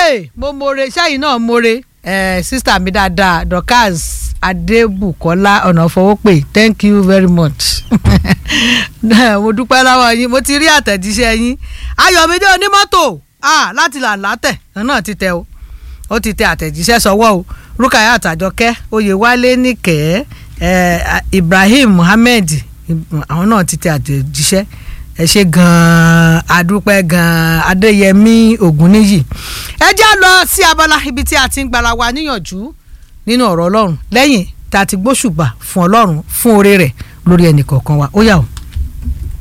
ee mo more sẹ́yìn náà more eh, sísítà mi dáadáa dorcas adébùkọ́lá ọ̀nàfọwọ́pè thank you very much mo dúpẹ́ lọ́wọ́ yín mo ti rí àtẹ̀jíṣẹ́ yín ayọ̀mídé onímọ́tò ah, láti là látẹ̀ náà ti tẹ o ó ti tẹ àtẹ̀jíṣẹ́ sọwọ́ o rúkàyà àtàjọkẹ́ oyèwálé nìkẹ́ eh, ibrahim muhammed àwọn náà ti tẹ àtẹ̀jíṣẹ́ ẹ ṣe gan-an adúpẹ́ gan-an adéyẹmí ògúnníyì ẹ já lọ sí abala ibi tí a ti ń gbara wa níyànjú nínú ọ̀rọ̀ ọlọ́run lẹ́yìn tá a ti gbóṣùbà fún ọlọ́run fún oore rẹ̀ lórí ẹnì kọ̀ọ̀kan wa ó yá o.